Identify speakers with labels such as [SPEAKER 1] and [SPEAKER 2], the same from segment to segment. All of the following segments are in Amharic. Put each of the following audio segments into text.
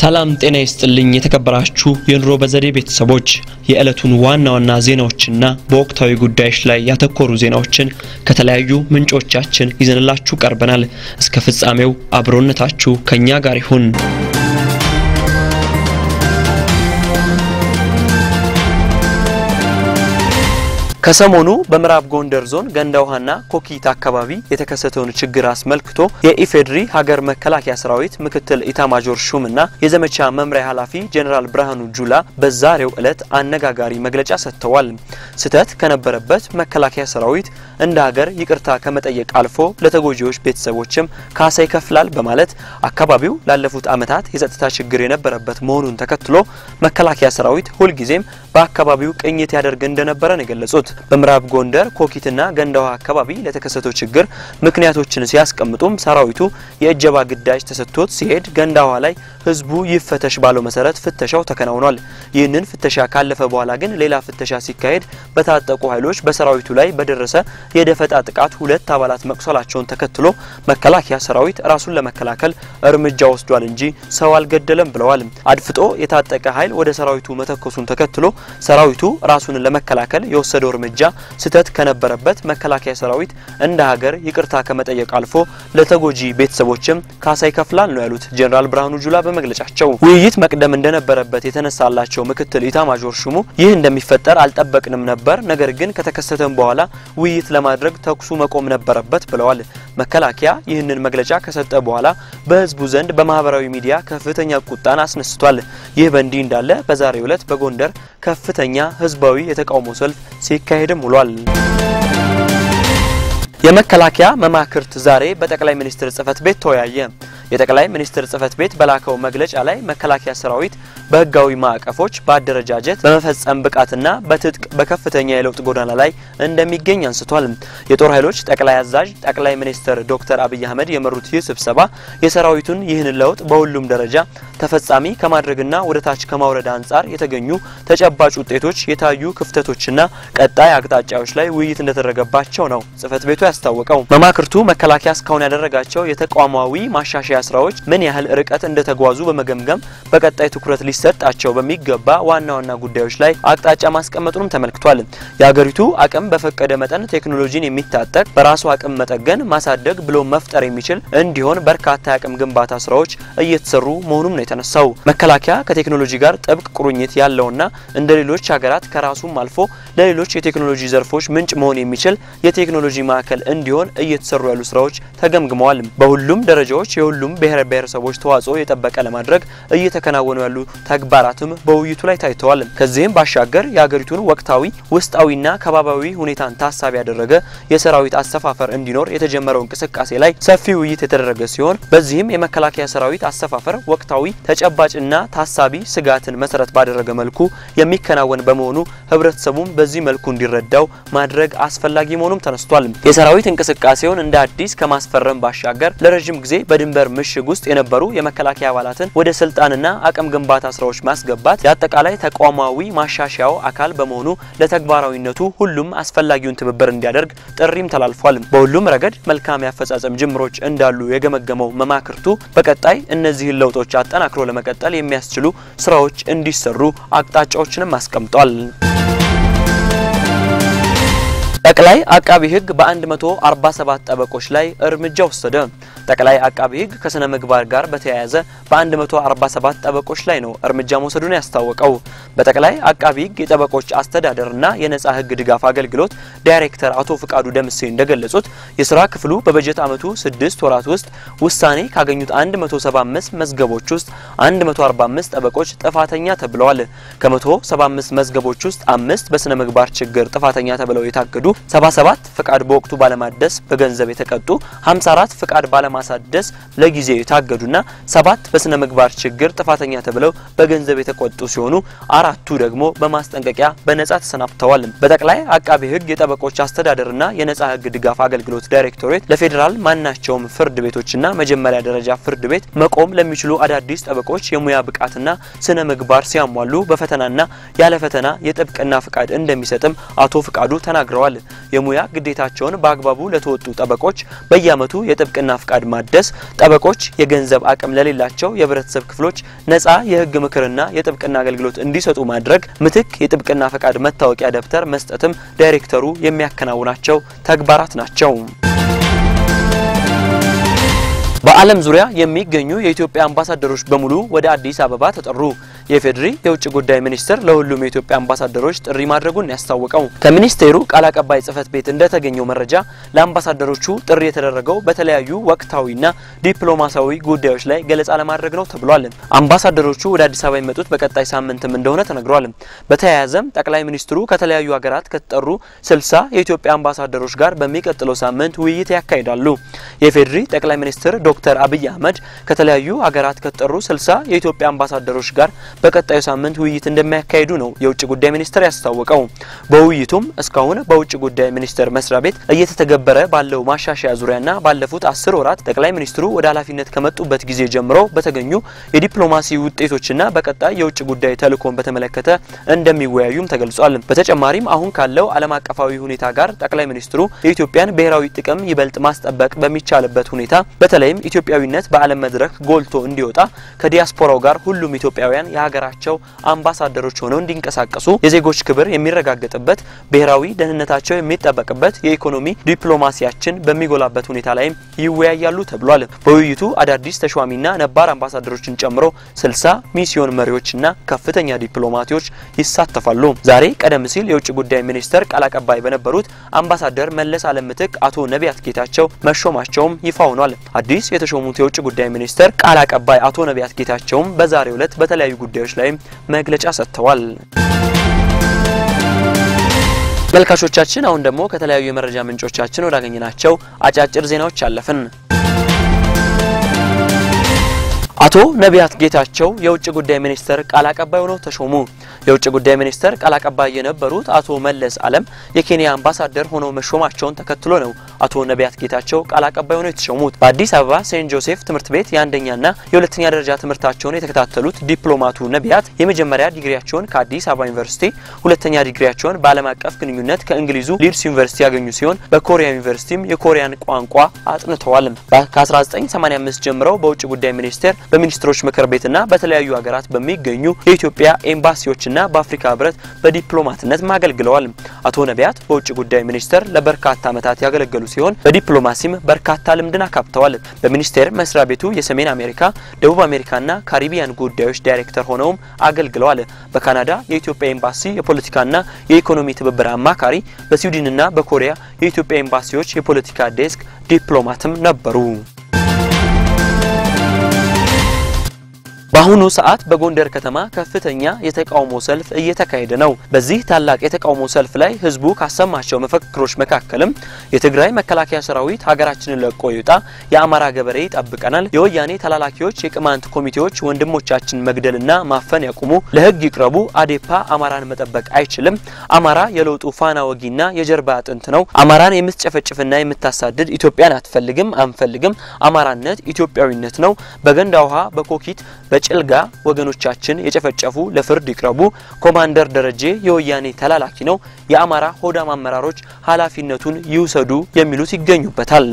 [SPEAKER 1] ሰላም ጤና ይስጥልኝ። የተከበራችሁ የኑሮ በዘዴ ቤተሰቦች የዕለቱን ዋና ዋና ዜናዎችና በወቅታዊ ጉዳዮች ላይ ያተኮሩ ዜናዎችን ከተለያዩ ምንጮቻችን ይዘንላችሁ ቀርበናል። እስከ ፍጻሜው አብሮነታችሁ ከኛ ጋር ይሁን። ከሰሞኑ በምዕራብ ጎንደር ዞን ገንዳ ውሃና ኮኪት አካባቢ የተከሰተውን ችግር አስመልክቶ የኢፌድሪ ሀገር መከላከያ ሰራዊት ምክትል ኢታማጆር ሹምና የዘመቻ መምሪያ ኃላፊ ጄኔራል ብርሃኑ ጁላ በዛሬው ዕለት አነጋጋሪ መግለጫ ሰጥተዋል። ስህተት ከነበረበት መከላከያ ሰራዊት እንደ ሀገር ይቅርታ ከመጠየቅ አልፎ ለተጎጂዎች ቤተሰቦችም ካሳ ይከፍላል በማለት አካባቢው ላለፉት ዓመታት የጸጥታ ችግር የነበረበት መሆኑን ተከትሎ መከላከያ ሰራዊት ሁልጊዜም በአካባቢው ቅኝት ያደርግ እንደነበረ ነው የገለጹት። በምዕራብ ጎንደር ኮኪትና ገንዳ ውሃ አካባቢ ለተከሰተው ችግር ምክንያቶችን ሲያስቀምጡም ሰራዊቱ የእጀባ ግዳጅ ተሰጥቶት ሲሄድ ገንዳ ውሃ ላይ ህዝቡ ይፈተሽ ባለው መሰረት ፍተሻው ተከናውኗል። ይህንን ፍተሻ ካለፈ በኋላ ግን ሌላ ፍተሻ ሲካሄድ በታጠቁ ኃይሎች በሰራዊቱ ላይ በደረሰ የደፈጣ ጥቃት ሁለት አባላት መቁሰላቸውን ተከትሎ መከላከያ ሰራዊት ራሱን ለመከላከል እርምጃ ወስዷል እንጂ ሰው አልገደለም ብለዋል። አድፍጦ የታጠቀ ኃይል ወደ ሰራዊቱ መተኮሱን ተከትሎ ሰራዊቱ ራሱን ለመከላከል የወሰደው እርምጃ ስህተት ከነበረበት መከላከያ ሰራዊት እንደ ሀገር ይቅርታ ከመጠየቅ አልፎ ለተጎጂ ቤተሰቦችም ካሳ ይከፍላል ነው ያሉት ጄኔራል ብርሃኑ ጁላ በመግለጫቸው። ውይይት መቅደም እንደነበረበት የተነሳላቸው ምክትል ኢታማዦር ሹሙ ይህ እንደሚፈጠር አልጠበቅንም ነበር፣ ነገር ግን ከተከሰተም በኋላ ውይይት ለማድረግ ተኩሱ መቆም ነበረበት ብለዋል። መከላከያ ይህንን መግለጫ ከሰጠ በኋላ በህዝቡ ዘንድ በማህበራዊ ሚዲያ ከፍተኛ ቁጣን አስነስቷል። ይህ በእንዲህ እንዳለ በዛሬው ዕለት በጎንደር ከፍተኛ ህዝባዊ የተቃውሞ ሰልፍ ሲካሄድም ውሏል። የመከላከያ መማክርት ዛሬ በጠቅላይ ሚኒስትር ጽህፈት ቤት ተወያየ። የጠቅላይ ሚኒስትር ጽህፈት ቤት በላከው መግለጫ ላይ መከላከያ ሰራዊት በህጋዊ ማዕቀፎች በአደረጃጀት በመፈጸም ብቃትና በትጥቅ በከፍተኛ የለውጥ ጎዳና ላይ እንደሚገኝ አንስቷል። የጦር ኃይሎች ጠቅላይ አዛዥ ጠቅላይ ሚኒስትር ዶክተር አብይ አህመድ የመሩት ይህ ስብሰባ የሰራዊቱን ይህን ለውጥ በሁሉም ደረጃ ተፈጻሚ ከማድረግና ወደ ታች ከማውረድ አንጻር የተገኙ ተጨባጭ ውጤቶች፣ የታዩ ክፍተቶችና ቀጣይ አቅጣጫዎች ላይ ውይይት እንደተደረገባቸው ነው ጽህፈት ቤቱ ያስታወቀው። መማክርቱ መከላከያ እስካሁን ያደረጋቸው የተቋማዊ ማሻሻያ ስራዎች ምን ያህል ርቀት እንደተጓዙ በመገምገም በቀጣይ ትኩረት ሊሰጣቸው በሚገባ ዋና ዋና ጉዳዮች ላይ አቅጣጫ ማስቀመጡንም ተመልክቷል። የሀገሪቱ አቅም በፈቀደ መጠን ቴክኖሎጂን የሚታጠቅ በራሱ አቅም መጠገን፣ ማሳደግ ብሎ መፍጠር የሚችል እንዲሆን በርካታ የአቅም ግንባታ ስራዎች እየተሰሩ መሆኑም ነው የተነሳው። መከላከያ ከቴክኖሎጂ ጋር ጥብቅ ቁርኝት ያለውና እንደ ሌሎች ሀገራት ከራሱም አልፎ ለሌሎች የቴክኖሎጂ ዘርፎች ምንጭ መሆን የሚችል የቴክኖሎጂ ማዕከል እንዲሆን እየተሰሩ ያሉ ስራዎች ተገምግመዋል። በሁሉም ደረጃዎች የሁሉም ብሔር ብሔረሰቦች ተዋጽኦ የጠበቀ ለማድረግ እየተከናወኑ ያሉ ተግባራትም በውይይቱ ላይ ታይተዋል። ከዚህም ባሻገር የሀገሪቱን ወቅታዊ ውስጣዊና ከባባዊ ሁኔታን ታሳቢ ያደረገ የሰራዊት አሰፋፈር እንዲኖር የተጀመረው እንቅስቃሴ ላይ ሰፊ ውይይት የተደረገ ሲሆን በዚህም የመከላከያ ሰራዊት አሰፋፈር ወቅታዊ ተጨባጭና ታሳቢ ስጋትን መሰረት ባደረገ መልኩ የሚከናወን በመሆኑ ህብረተሰቡም በዚህ መልኩ እንዲረዳው ማድረግ አስፈላጊ መሆኑም ተነስቷል። የሰራዊት እንቅስቃሴውን እንደ አዲስ ከማስፈረም ባሻገር ለረዥም ጊዜ በድንበር ምሽግ ውስጥ የነበሩ የመከላከያ አባላትን ወደ ስልጣንና አቅም ግንባታ ስራዎች ማስገባት የአጠቃላይ ተቋማዊ ማሻሻያው አካል በመሆኑ ለተግባራዊነቱ ሁሉም አስፈላጊውን ትብብር እንዲያደርግ ጥሪም ተላልፏል። በሁሉም ረገድ መልካም ያፈጻጸም ጅምሮች እንዳሉ የገመገመው መማክርቱ በቀጣይ እነዚህን ለውጦች አጠናክሮ ለመቀጠል የሚያስችሉ ስራዎች እንዲሰሩ አቅጣጫዎችንም አስቀምጧል። ጠቅላይ አቃቢ ሕግ በ147 ጠበቆች ላይ እርምጃ ወሰደ። ጠቅላይ አቃቢ ሕግ ከስነ ምግባር ጋር በተያያዘ በ147 ጠበቆች ላይ ነው እርምጃ መውሰዱን ያስታወቀው። በጠቅላይ አቃቢ ሕግ የጠበቆች አስተዳደርና የነጻ ሕግ ድጋፍ አገልግሎት ዳይሬክተር አቶ ፍቃዱ ደምሴ እንደገለጹት የስራ ክፍሉ በበጀት ዓመቱ ስድስት ወራት ውስጥ ውሳኔ ካገኙት 175 መዝገቦች ውስጥ 145 ጠበቆች ጥፋተኛ ተብለዋል። ከ175 መዝገቦች ውስጥ አምስት በስነ ምግባር ችግር ጥፋተኛ ተብለው የታገዱ 77 ፍቃድ በወቅቱ ባለማደስ በገንዘብ የተቀጡ 54 ፍቃድ ባለማሳደስ ለጊዜው የታገዱና ሰባት በስነ ምግባር ችግር ጥፋተኛ ተብለው በገንዘብ የተቆጡ ሲሆኑ አራቱ ደግሞ በማስጠንቀቂያ በነጻ ተሰናብተዋል። በጠቅላይ አቃቤ ሕግ የጠበቆች አስተዳደርና የነጻ ሕግ ድጋፍ አገልግሎት ዳይሬክቶሬት ለፌዴራል ማናቸውም ፍርድ ቤቶችና መጀመሪያ ደረጃ ፍርድ ቤት መቆም ለሚችሉ አዳዲስ ጠበቆች የሙያ ብቃትና ስነ ምግባር ሲያሟሉ በፈተናና ያለ ፈተና የጥብቅና ፍቃድ እንደሚሰጥም አቶ ፍቃዱ ተናግረዋል። የሙያ ግዴታቸውን በአግባቡ ለተወጡ ጠበቆች በየዓመቱ የጥብቅና ፍቃድ ፈቃድ ማደስ፣ ጠበቆች የገንዘብ አቅም ለሌላቸው የህብረተሰብ ክፍሎች ነጻ የህግ ምክርና የጥብቅና አገልግሎት እንዲሰጡ ማድረግ፣ ምትክ የጥብቅና ፈቃድ መታወቂያ ደብተር መስጠትም ዳይሬክተሩ የሚያከናውናቸው ተግባራት ናቸው። በዓለም ዙሪያ የሚገኙ የኢትዮጵያ አምባሳደሮች በሙሉ ወደ አዲስ አበባ ተጠሩ። የፌዴሪ የውጭ ጉዳይ ሚኒስቴር ለሁሉም የኢትዮጵያ አምባሳደሮች ጥሪ ማድረጉን ያስታወቀው ከሚኒስቴሩ ቃል አቀባይ ጽህፈት ቤት እንደተገኘው መረጃ ለአምባሳደሮቹ ጥሪ የተደረገው በተለያዩ ወቅታዊና ዲፕሎማሲያዊ ጉዳዮች ላይ ገለጻ ለማድረግ ነው ተብሏል። አምባሳደሮቹ ወደ አዲስ አበባ የመጡት በቀጣይ ሳምንትም እንደሆነ ተነግሯል። በተያያዘም ጠቅላይ ሚኒስትሩ ከተለያዩ ሀገራት ከተጠሩ ስልሳ የኢትዮጵያ አምባሳደሮች ጋር በሚቀጥለው ሳምንት ውይይት ያካሂዳሉ። የፌዴሪ ጠቅላይ ሚኒስትር ዶክተር አብይ አህመድ ከተለያዩ ሀገራት ከተጠሩ ስልሳ የኢትዮጵያ አምባሳደሮች ጋር በቀጣዩ ሳምንት ውይይት እንደሚያካሂዱ ነው የውጭ ጉዳይ ሚኒስቴር ያስታወቀው። በውይይቱም እስካሁን በውጭ ጉዳይ ሚኒስቴር መስሪያ ቤት እየተተገበረ ባለው ማሻሻያ ዙሪያና ባለፉት አስር ወራት ጠቅላይ ሚኒስትሩ ወደ ኃላፊነት ከመጡበት ጊዜ ጀምሮ በተገኙ የዲፕሎማሲ ውጤቶችና በቀጣይ የውጭ ጉዳይ ተልእኮን በተመለከተ እንደሚወያዩም ተገልጿል። በተጨማሪም አሁን ካለው ዓለም አቀፋዊ ሁኔታ ጋር ጠቅላይ ሚኒስትሩ የኢትዮጵያን ብሔራዊ ጥቅም ይበልጥ ማስጠበቅ በሚቻልበት ሁኔታ በተለይም ኢትዮጵያዊነት በዓለም መድረክ ጎልቶ እንዲወጣ ከዲያስፖራው ጋር ሁሉም ኢትዮጵያውያን የሀገራቸው አምባሳደሮች ሆነው እንዲንቀሳቀሱ የዜጎች ክብር የሚረጋገጥበት ብሔራዊ ደህንነታቸው የሚጠበቅበት የኢኮኖሚ ዲፕሎማሲያችን በሚጎላበት ሁኔታ ላይም ይወያያሉ ተብሏል። በውይይቱ አዳዲስ ተሿሚና ነባር አምባሳደሮችን ጨምሮ ስልሳ ሚስዮን መሪዎችና ከፍተኛ ዲፕሎማቶች ይሳተፋሉ። ዛሬ ቀደም ሲል የውጭ ጉዳይ ሚኒስቴር ቃል አቀባይ በነበሩት አምባሳደር መለስ አለም ምትክ አቶ ነቢያት ጌታቸው መሾማቸውም ይፋ ሆኗል። አዲስ የተሾሙት የውጭ ጉዳይ ሚኒስቴር ቃል አቀባይ አቶ ነቢያት ጌታቸውም በዛሬው ዕለት በተለያዩ ጉዳዮች ላይም መግለጫ ሰጥተዋል። መልካቾቻችን አሁን ደግሞ ከተለያዩ የመረጃ ምንጮቻችን ወዳገኘናቸው አጫጭር ዜናዎች አለፍን። አቶ ነቢያት ጌታቸው የውጭ ጉዳይ ሚኒስቴር ቃል አቀባይ ሆነው ተሾሙ። የውጭ ጉዳይ ሚኒስቴር ቃል አቀባይ የነበሩት አቶ መለስ አለም የኬንያ አምባሳደር ሆነው መሾማቸውን ተከትሎ ነው አቶ ነቢያት ጌታቸው ቃል አቀባይ ሆነው የተሾሙት። በአዲስ አበባ ሴንት ጆሴፍ ትምህርት ቤት የአንደኛና የሁለተኛ ደረጃ ትምህርታቸውን የተከታተሉት ዲፕሎማቱ ነቢያት የመጀመሪያ ዲግሪያቸውን ከአዲስ አበባ ዩኒቨርሲቲ፣ ሁለተኛ ዲግሪያቸውን በዓለም አቀፍ ግንኙነት ከእንግሊዙ ሊድስ ዩኒቨርሲቲ ያገኙ ሲሆን በኮሪያ ዩኒቨርሲቲም የኮሪያን ቋንቋ አጥንተዋል። ከ1985 ጀምረው በውጭ ጉዳይ ሚኒስቴር በሚኒስትሮች ምክር ቤትና በተለያዩ ሀገራት በሚገኙ የኢትዮጵያ ኤምባሲዎችና በአፍሪካ ህብረት በዲፕሎማትነት አገልግለዋል። አቶ ነቢያት በውጭ ጉዳይ ሚኒስቴር ለበርካታ ዓመታት ያገለገሉ ሲሆን በዲፕሎማሲም በርካታ ልምድን አካብተዋል። በሚኒስቴር መስሪያ ቤቱ የሰሜን አሜሪካ፣ ደቡብ አሜሪካና ካሪቢያን ጉዳዮች ዳይሬክተር ሆነውም አገልግለዋል። በካናዳ የኢትዮጵያ ኤምባሲ የፖለቲካና የኢኮኖሚ ትብብር አማካሪ፣ በስዊድንና በኮሪያ የኢትዮጵያ ኤምባሲዎች የፖለቲካ ዴስክ ዲፕሎማትም ነበሩ። በአሁኑ ሰዓት በጎንደር ከተማ ከፍተኛ የተቃውሞ ሰልፍ እየተካሄደ ነው። በዚህ ታላቅ የተቃውሞ ሰልፍ ላይ ህዝቡ ካሰማቸው መፈክሮች መካከልም የትግራይ መከላከያ ሰራዊት ሀገራችንን ለቆ ይውጣ፣ የአማራ ገበሬ ይጠብቀናል፣ የወያኔ ተላላኪዎች የቅማንት ኮሚቴዎች ወንድሞቻችን መግደልና ማፈን ያቁሙ፣ ለህግ ይቅረቡ፣ አዴፓ አማራን መጠበቅ አይችልም፣ አማራ የለውጡ ፋና ወጊና የጀርባ አጥንት ነው፣ አማራን የምትጨፈጭፍና የምታሳድድ ኢትዮጵያን አትፈልግም፣ አንፈልግም፣ አማራነት ኢትዮጵያዊነት ነው፣ በገንዳ ውሃ በኮኪት ጭልጋ ወገኖቻችን የጨፈጨፉ ለፍርድ ይቅረቡ። ኮማንደር ደረጀ የወያኔ ተላላኪ ነው። የአማራ ሆዳም አመራሮች ኃላፊነቱን ይውሰዱ የሚሉት ይገኙበታል።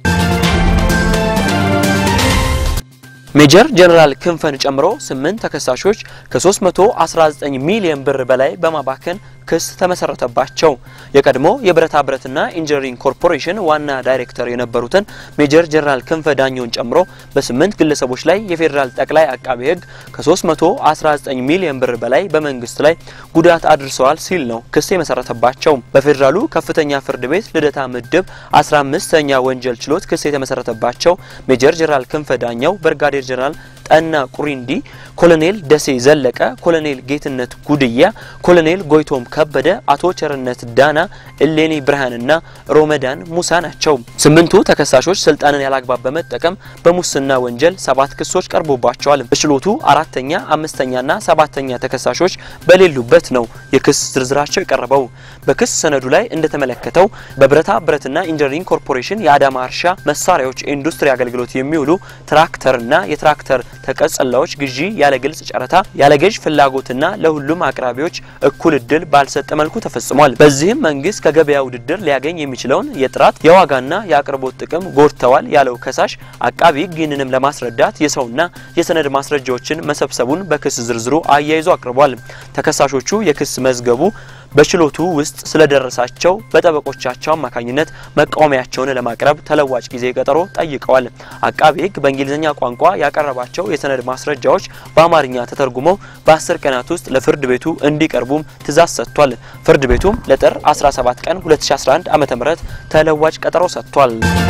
[SPEAKER 1] ሜጀር ጀነራል ክንፈን ጨምሮ ስምንት ተከሳሾች ከ319 ሚሊዮን ብር በላይ በማባከን ክስ ተመሰረተባቸው። የቀድሞ የብረታ ብረትና ኢንጂነሪንግ ኮርፖሬሽን ዋና ዳይሬክተር የነበሩትን ሜጀር ጀነራል ክንፈ ዳኘውን ጨምሮ በስምንት ግለሰቦች ላይ የፌዴራል ጠቅላይ አቃቤ ሕግ ከ319 ሚሊዮን ብር በላይ በመንግስት ላይ ጉዳት አድርሰዋል ሲል ነው ክስ የመሰረተባቸው። በፌዴራሉ ከፍተኛ ፍርድ ቤት ልደታ ምድብ 15ኛ ወንጀል ችሎት ክስ የተመሰረተባቸው ሜጀር ጀነራል ክንፈ ዳኘው፣ ብርጋዴር ጀነራል ጠና ቁሪንዲ፣ ኮሎኔል ደሴ ዘለቀ፣ ኮሎኔል ጌትነት ጉድያ፣ ኮሎኔል ጎይቶም ከበደ፣ አቶ ቸርነት ዳና፣ እሌኒ ብርሃንና ሮመዳን ሙሳ ናቸው። ስምንቱ ተከሳሾች ስልጣንን ያላግባብ በመጠቀም በሙስና ወንጀል ሰባት ክሶች ቀርቦባቸዋል። በችሎቱ አራተኛ፣ አምስተኛና ሰባተኛ ተከሳሾች በሌሉበት ነው የክስ ዝርዝራቸው የቀረበው። በክስ ሰነዱ ላይ እንደተመለከተው በብረታ ብረትና ኢንጂነሪንግ ኮርፖሬሽን የአዳማ እርሻ መሳሪያዎች ኢንዱስትሪ አገልግሎት የሚውሉ ትራክተርና የትራክተር ተቀጽላዎች ግዢ ያለ ግልጽ ጨረታ፣ ያለ ገዥ ፍላጎትና ለሁሉም አቅራቢዎች እኩል እድል ባል ባልሰጠ መልኩ ተፈጽሟል። በዚህም መንግስት ከገበያ ውድድር ሊያገኝ የሚችለውን የጥራት የዋጋና የአቅርቦት ጥቅም ጎድተዋል ያለው ከሳሽ አቃቢ ሕግ ይህንንም ለማስረዳት የሰውና የሰነድ ማስረጃዎችን መሰብሰቡን በክስ ዝርዝሩ አያይዞ አቅርቧል። ተከሳሾቹ የክስ መዝገቡ በችሎቱ ውስጥ ስለደረሳቸው በጠበቆቻቸው አማካኝነት መቃወሚያቸውን ለማቅረብ ተለዋጭ ጊዜ ቀጠሮ ጠይቀዋል። አቃቤ ሕግ በእንግሊዝኛ ቋንቋ ያቀረባቸው የሰነድ ማስረጃዎች በአማርኛ ተተርጉመው በ10 ቀናት ውስጥ ለፍርድ ቤቱ እንዲቀርቡም ትዕዛዝ ሰጥቷል። ፍርድ ቤቱም ለጥር 17 ቀን 2011 ዓ.ም ተለዋጭ ቀጠሮ ሰጥቷል።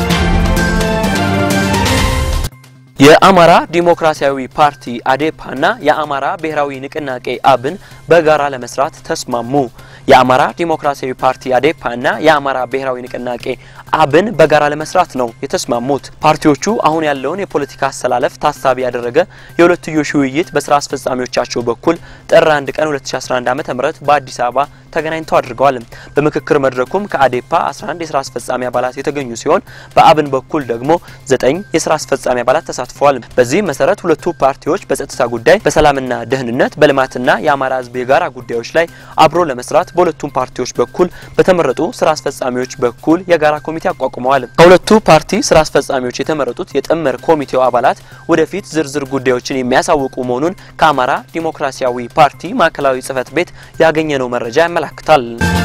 [SPEAKER 1] የአማራ ዲሞክራሲያዊ ፓርቲ አዴፓና የአማራ ብሔራዊ ንቅናቄ አብን በጋራ ለመስራት ተስማሙ። የአማራ ዲሞክራሲያዊ ፓርቲ አዴፓና የአማራ ብሔራዊ ንቅናቄ አብን በጋራ ለመስራት ነው የተስማሙት። ፓርቲዎቹ አሁን ያለውን የፖለቲካ አሰላለፍ ታሳቢ ያደረገ የሁለትዮሽ ውይይት በስራ አስፈጻሚዎቻቸው በኩል ጥር 1 ቀን 2011 ዓ.ም በአዲስ አበባ ተገናኝተው አድርገዋል። በምክክር መድረኩም ከአዴፓ 11 የስራ አስፈጻሚ አባላት የተገኙ ሲሆን በአብን በኩል ደግሞ 9 የስራ አስፈጻሚ አባላት ተሳትፈዋል። በዚህ መሰረት ሁለቱ ፓርቲዎች በጸጥታ ጉዳይ፣ በሰላምና ደህንነት፣ በልማትና የአማራ ሕዝብ የጋራ ጉዳዮች ላይ አብሮ ለመስራት በሁለቱም ፓርቲዎች በኩል በተመረጡ ስራ አስፈጻሚዎች በኩል የጋራ ኮሚቴ አቋቁመዋል። ከሁለቱ ፓርቲ ስራ አስፈጻሚዎች የተመረጡት የጥምር ኮሚቴው አባላት ወደፊት ዝርዝር ጉዳዮችን የሚያሳውቁ መሆኑን ከአማራ ዲሞክራሲያዊ ፓርቲ ማዕከላዊ ጽህፈት ቤት ያገኘነው መረጃ ያመላክታል።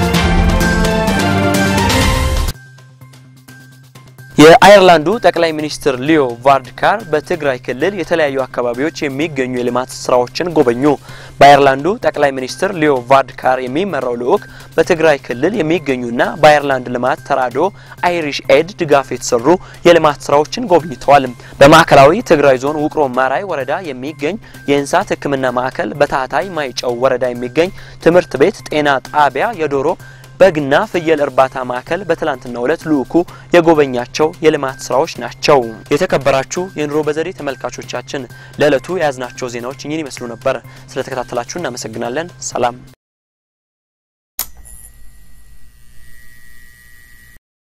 [SPEAKER 1] የአየርላንዱ ጠቅላይ ሚኒስትር ሊዮ ቫርድካር በትግራይ ክልል የተለያዩ አካባቢዎች የሚገኙ የልማት ስራዎችን ጎበኙ። በአየርላንዱ ጠቅላይ ሚኒስትር ሊዮ ቫርድካር የሚመራው ልዑክ በትግራይ ክልል የሚገኙና በአየርላንድ ልማት ተራድኦ አይሪሽ ኤድ ድጋፍ የተሰሩ የልማት ስራዎችን ጎብኝተዋል። በማዕከላዊ ትግራይ ዞን ውቅሮ ማራይ ወረዳ የሚገኝ የእንስሳት ሕክምና ማዕከል፣ በታህታይ ማይጨው ወረዳ የሚገኝ ትምህርት ቤት፣ ጤና ጣቢያ፣ የዶሮ በግና ፍየል እርባታ ማዕከል በትላንትናው ዕለት ልዑኩ የጎበኛቸው የልማት ስራዎች ናቸው። የተከበራችሁ የኑሮ በዘዴ ተመልካቾቻችን ለዕለቱ የያዝናቸው ዜናዎች እኚህን ይመስሉ ነበር። ስለተከታተላችሁ እናመሰግናለን። ሰላም